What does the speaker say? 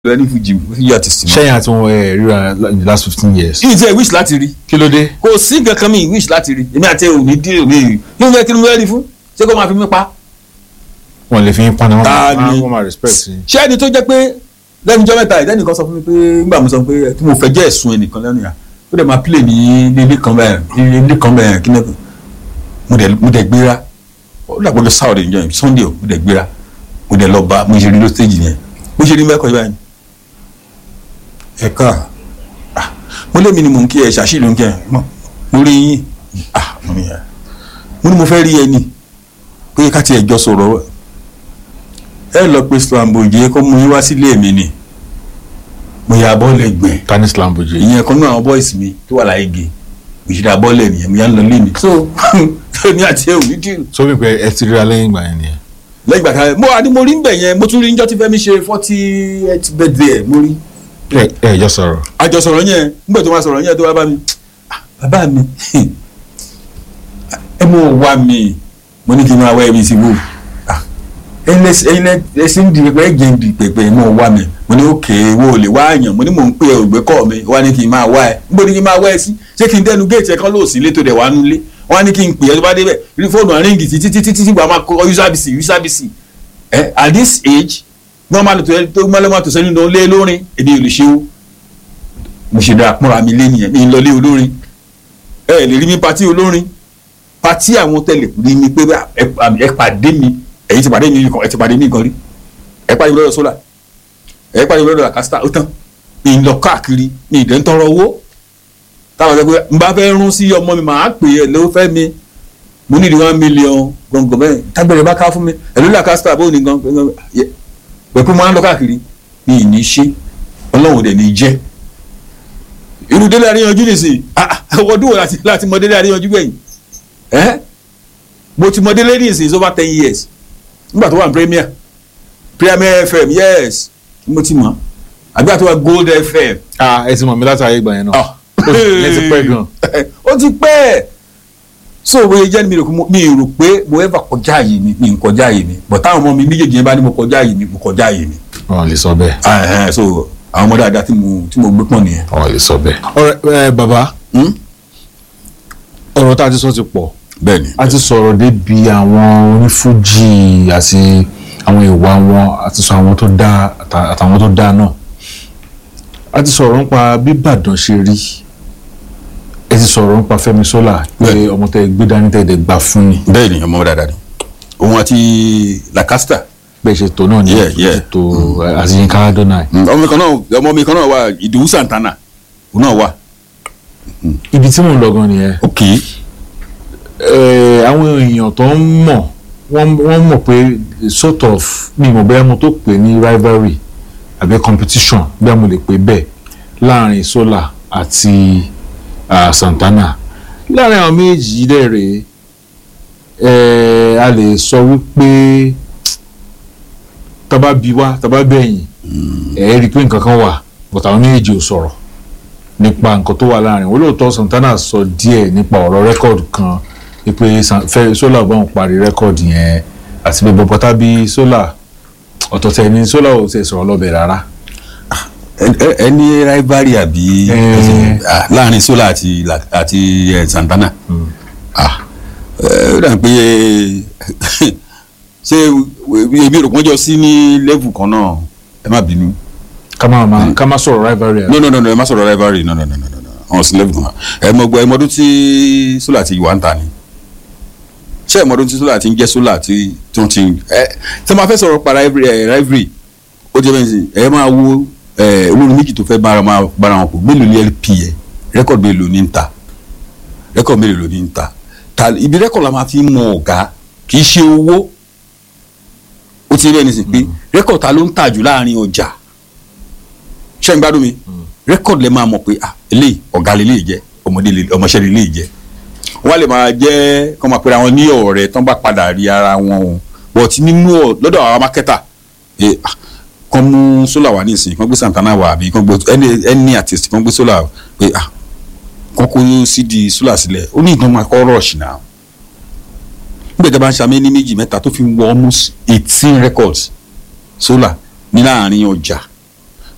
lẹ́ni fújì fújì artist mọ́. sẹ́yìn àti wọn ẹ̀ ríra in the last fifteen years. yìí tí ẹ wish láti rí kí ló dé. kò sí nǹkan kan mi wish láti rí èmi àti ẹ ò ní dí òní rí kí ló fẹ́ kí ló fẹ́ rí fún ṣé kó máa fi mí pa. wọn lè fi yín paná wọn Ta máa ni? wọn máa respect yín. ṣé ẹni tó jẹ́ pé lẹ́nu jọ́ mẹ́ta ìdẹ́nìkan sọ fún mi pé nígbà mo sọ pé tí mo fẹ́ jẹ́ ẹ̀sùn ẹnìkan lẹ́nu yà ó dẹ̀ máa play ní ilé kan bẹ́ẹ̀ ilé kan bẹ́ẹ̀ kí ni mo dẹ̀ mo dẹ̀ gbéra ó dàgbọ́ lọ sáwọ́dẹ̀ níjọ́ yẹn sunday mo dẹ̀ gbéra mo dẹ̀ lọ bá mo ṣe rí ló stage yẹn mo ṣe rí mẹ́kọ̀ọ́ yìí báyìí ẹ̀ka ah, mo lé mi ni mò ń kí ẹ ṣàṣìlò ń kí ẹ mo mo rí yín ah, mo ní ẹ mo ní mo fẹ́ rí ẹni pé ká tiẹ̀ jọ sọ̀rọ̀ ẹ lọ pé slamboje kó mú yín wá sílé mi ni mo yà bọ́ọ̀lù ẹgbẹ́ tani slamboje. ìyẹn kan náà àwọn boys mi tó wà láyé ge òṣìṣẹ́ bọ́ọ̀lù ẹ̀nìyẹn mo yà ń lọ lé mi so èmi àti ẹ ò ní dìrù so wípé ẹ ti ríra lẹ́yìn ìgbà yẹn nìyẹn. lẹ́yìn ìgbà kan mo àní mo rí ń bẹ̀ yẹn mo tún rí ń jọ́ tí Fẹ́mi ṣe forty eight birthday ẹ̀ mo rí ẹ ẹ jọ sọ̀rọ̀. àjọsọ̀rọ̀ yẹn nígbà tó máa sọ̀rọ̀ yẹn tó wá bá mi "Ah, bàbá mi ẹ mọ̀ wá mi mo ní kí n máa wá ẹbí sí wò ẹyin ẹsìn di pẹpẹ ẹjẹ di pẹpẹ mọ̀ wá mi mo ní òkè wo lè wá àyàn mo ní mò ń pè ẹ ògbé kọ́ mi wá ní kí n máa wá ẹ níbo ni kí n máa wá ẹ sí ṣé kí n dẹnu géètì ẹ kán lóòsì létò dẹ̀ wá nulẹ̀ wọ́n á ní kí n pè ẹ tó bá débẹ̀ rí fóònù àríǹgì títí títí títí wàá máa kọ́ usaabisi usaabisi ẹ at this age wọ́n máa lò tó tó máa lọ́ máa tó sẹ́ni lọ lé lórin èmi ò lè ṣe o mo ṣe dára pọ́nra mi lé nìyẹn mi ń lọlé olórin ẹ lè rí mi pati olórin pati àwọn tẹlẹ rí mi pé ẹ ẹ pàdé mi ẹ̀yin ti pàdé mi kan ẹ ti pàdé mi kan rí ẹ pàdé mi lọ́dọ̀ sólà ẹ pàdé mi lọ́dọ̀ làkàsítà ó tán mi ń lọ káàkiri mi ì dẹ́ ń tọrọ owó táwọn sọ pé n bá fẹ́ rún sí ọmọ mi màá pè é ló fẹ́ mi mo ní di one million gbọ̀ngàn bẹ́ẹ̀ tágbẹ̀rẹ̀ bá ká fún mi ẹ̀ ló làkàsítà bó ní gan pẹ̀pẹ́ mo máa ń lọ káàkiri mi ì ní ṣe ọlọ́run dẹ̀ ní jẹ́ irú délé àríyànjú nìsín ọdún wo láti láti mọ délé àríyànjú gbẹ̀yìn ẹ́ mo ti mọ délé nìsín it's over ten years nígbà tó wà ní premier premier fm yes mo ti mọ àgbà tó wà gold fm ah ẹ ti mọ̀ mi láti ayé ìgbà yẹn náà. ah ẹ ti pẹ́ gan. ó ti pẹ́ so bóyá jẹ́ mi rò pé mo- mi rò pé mo ever kọjá yìí mi mi ń kọjá yìí mi but táwọn ọmọ mi méjèèjì yẹn bá ní mo kọjá yìí mi mo kọjá yìí mi wọn lè sọ bẹ́ẹ̀. Ah, eh, so àwọn ọmọ dáadáa tí mo tí mo gbé pọ̀ nìyẹn. wọn lè sọ bẹ́ẹ̀. ọ̀rẹ́ ẹ bàbá Hmm? ọ̀rọ̀ tá a ti sọ ti pọ̀ bẹ́ẹ̀ni a ti sọ̀rọ̀ débi àwọn onífújì àti àwọn ìwà wọn àti sọ àwọn tó dá àtà- àtàwọn tó dá náà a ti sọ̀rọ̀ nípa bí Ìbàdàn ṣe rí ẹ ti sọ̀rọ̀ nípa Fẹ́mi Sola pé Bẹ́ẹ̀. ọmọ tẹ gbé dání tẹ dẹ gbà fún ni bẹ́ẹ̀ni ọmọ dáadáa ni òun àti lacasta bẹ́ẹ̀ ṣe tó náà ní Yeah, yeah. ètò àti Yínká Adonai ọmọ mi kan náà ọmọ mi kan náà wà ìdòwú santana òun náà wà ibi tí mò ń lọ gan nìyẹn ok Eh, àwọn èèyàn tó ń mọ̀ wọ́n wọ́n mọ̀ pé sort of mi mọ̀ bóyá mo tó pè ní rivalry àbí competition bí mo lè pè bẹ́ẹ̀ láàrin Sola àti ah, Santana láàrin àwọn méjì yìí dẹ̀ rèé eh, a lè sọ wípé tọ́ba bí wá tọ́ba bẹ̀yìn ẹ̀ rí i pé nǹkan kan wà but àwọn méjì ò sọ̀rọ̀ nípa nǹkan tó wà láàrin wọn lóòótọ́ Santana sọ díẹ̀ nípa ọ̀rọ̀ rẹ́kọ̀dù kan wípé San- Fẹ́- Sola bá wọn parí rẹ́kọ̀dù yẹn àti pé bọ́bọ́ tábí Sola ọ̀tọ̀tẹ̀ ni Sola ò tẹ̀ sọ̀rọ̀ lọ́bẹ̀ rárá ẹni rivalry àbí Eh. ah, láàrin sola àti La- àti eh, santana ah eh, ó dà pé ṣé ebi rò pọ́njọ sí ní level kan náà ẹ má bínú ká má má ká má sọ̀rọ̀ rivalry no no no no ẹ má sọ̀rọ̀ rivalry no no no no no no àwọn sí level kan náà ẹ mọ gbọ́ ẹ mọdún tí sola ti wà ń ta ni ṣé ẹ mọdún tí sola ti ń jẹ́ sola tí tí wọ́n ti ẹ tí wọ́n máa fẹ́ sọ̀rọ̀ pa rivalry ẹ rivalry ó jẹ́ bẹ́ẹ̀ sí ẹ máa wo ẹ olórin méjì tó fẹ́ bára máa bára wọn pọ̀ mélòó ní lp yẹ rẹ́kọ̀dù mélòó ní ń ta rẹ́kọ̀dù mélòó ní ń ta ta ibi rẹ́kọ̀dù la máa fi mọ ọ̀gá kì í ṣe owó ó ti rí ẹni sìn pé rẹ́kọ̀dù ta ló ń tà jù láàrin ọjà ṣé ń gbádùn mi rẹ́kọ̀dù lẹ máa mọ̀ pé ah eléyìí ọ̀gá lè lè jẹ́ ọmọdé lè ọmọọṣẹ́ lè lè jẹ́ wọ́n lè máa jẹ́ kọ́ máa pera wọn ní ọ̀rẹ́ tán bá padà rí ara wọn o but nínú ọ̀ lọ́dọ̀ àwọn mákẹ́tà eh, ah, kàn mú Sola wà ní ìsìn kàn gbé Santana wà àbí kàn gbé any any artist kàn gbé Sola pé ah kàn kó CD Sola sílẹ̀ ó ní ìtàn máa kọ́ rush náà nígbà tí a bá ń ṣàmì ní méjì mẹ́ta tó fi wọ almost eighteen records Sola ní láàrin ọjà